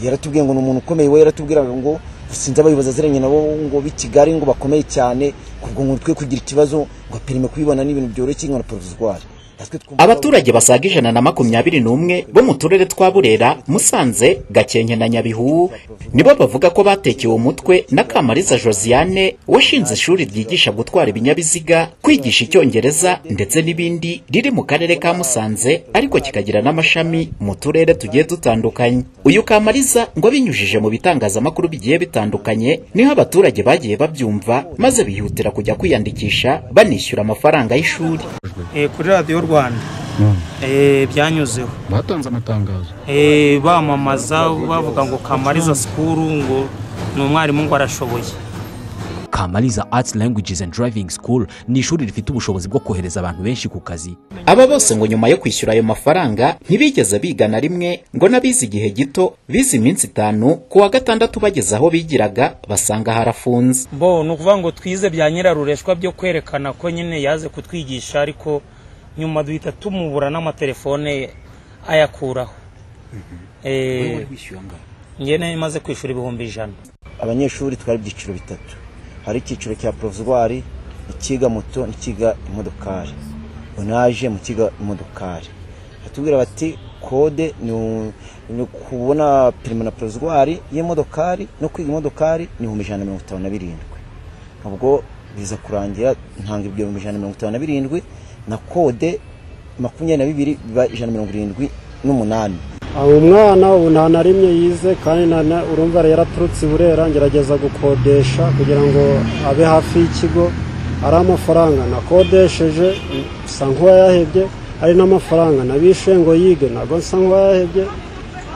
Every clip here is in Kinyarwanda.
yaratubwiye ngo ni umuntu ukomeye we yaratubwiraga ngo sinzi abayobozi aziranye nabo ngo b'i kigali ngo bakomeye cyane kubwo ngo twe kugira ikibazo ngo perime kubibona n'ibintu byoroshye nka porovizwari abaturage basaga ijana na makumyabiri n'umwe bo mu turere twa burera musanze gakenke na nyabihu nibo bavuga ko batekewe umutwe na kamariza josiane washinze ishuri ryigisha gutwara ibinyabiziga kwigisha icyongereza ndetse n'ibindi riri mu karere ka musanze ariko kikagira n'amashami mu turere tugiye dutandukanye uyu kamariza ngo abinyujije mu bitangazamakuru bigiye bitandukanye niho abaturage bagiye babyumva maze bihutira kujya kwiyandikisha banishyura amafaranga y'ishuri Eh, kuri radiyo rwanda Eh, byanyuzeho batanze amatangazo Eh, bamamaza bavuga ngo kamariza sikuru ngo ni umwarimu ngo arashoboye kamariza arts languages and driving school ni ishuri rifite ubushobozi bwo kohereza abantu benshi ku kazi aba bose ngo nyuma yo kwishyura ayo mafaranga ntibigeze biga na rimwe ngo n'abize igihe gito bize iminsi itanu ku wa gatandatu bageze aho bigiraga basanga harafunze bo ni ukuvuga ngo twize bya nyirarureshwa byo kwerekana ko nyine yaze kutwigisha ariko nyuma duhita tumubura n'amatelefone ye ayakuraho Eh, njye nayo maze kwishyura ibihumbi ijana abanyeshuri twari ibyiciro bitatu hari icyiciro cya porovizwari ikiga moto n'ikiga imodokari ngo naje mu kiga imodokari batubwira bati kode ni u- ni kubona perime na porovizwari y'imodokari no kwiga imodokari ni ibihumbi ijana na mirongo itanu na birindwi ubwo biza kurangira ntanga ibyo bihumbi ijana na mirongo itanu na birindwi na kode makumyabiri na bibiri biba ijana na mirongo irindwi n'umunani aho umwana ubu nta na rimwe yize kandi na- na- urumva yari yaraturutse i burera ngerageza gukodesha kugira ngo abe hafi y'ikigo ari amafaranga nakodesheje nsa nk'uwayahebye ari n'amafaranga nabishe ngo yige ntabwo nsa nk'uwayahebye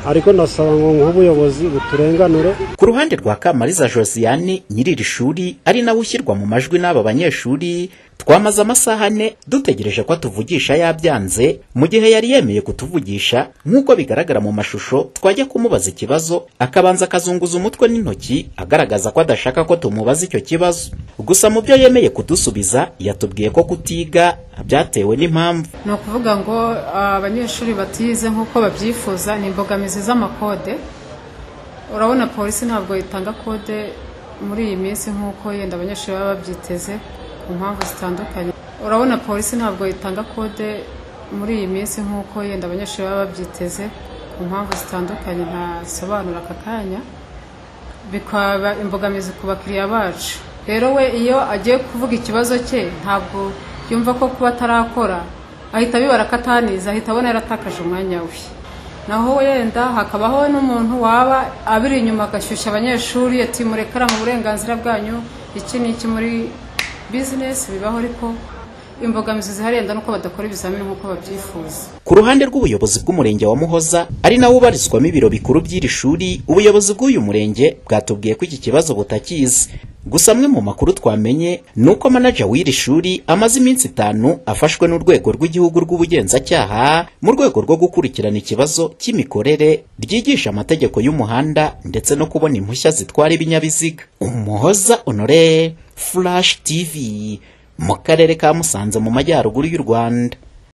ariko ndasaba ngo nk'ubuyobozi buturenganure ku ruhande rwa kamariza josiane nyiri iri shuri ari nawe ushyirwa mu majwi n'aba banyeshuri twamaze amasaha ane dutegereje ko atuvugisha yabyanze mu gihe yari yemeye kutuvugisha nk'uko bigaragara mu mashusho twajya kumubaza ikibazo akabanza akazunguza umutwe n'intoki agaragaza ko adashaka ko tumubaza icyo kibazo gusa mu byo yemeye kudusubiza yatubwiye ko kutiga byatewe n'impamvu ni ukuvuga ngo ah, abanyeshuri batize nk'uko babyifuza ni imbogamizi z'amakode urabona polisi ntabwo itanga kode muri iyi minsi nk'uko yenda abanyeshuri baba babyiteze ku mpamvu zitandukanye urabona polisi ntabwo itanga kode muri iyi minsi nk'uko yenda abanyeshuri baba babyiteze ku mpamvu zitandukanye ntasobanura aka kanya bikaba imbogamizi ku bakiriya bacu rero we iyo agiye kuvuga ikibazo cye ntabwo yumva ko kuba atarakora ahita abibara akataniza ahita abona yaratakaje umwanya we naho wenda hakabaho n'umuntu waba abiri inyuma agashyushya abanyeshuri ati murekera mu burenganzira bwanyu iki ni iki muri bizinesi bibaho ariko imbogamizi zihari yenda nuko badakora ibizamini nk'uko babyifuza Ku ruhande rw'ubuyobozi bw'umurenge wa Muhoza ari nawo ubarizwamo ibiro bikuru by'iri shuri ubuyobozi bw'uyu murenge bwatubwiye ko iki kibazo butakizi gusa amwe mu makuru twamenye ni uko manaja w'iri shuri amaze iminsi itanu afashwe n'urwego rw'igihugu rw'ubugenzacyaha mu rwego rwo gukurikirana ikibazo cy'imikorere ryigisha amategeko y'umuhanda ndetse no kubona impushya zitwara ibinyabiziga umuhoza honore flash tv mu karere ka musanze mu majyaruguru y'u rwanda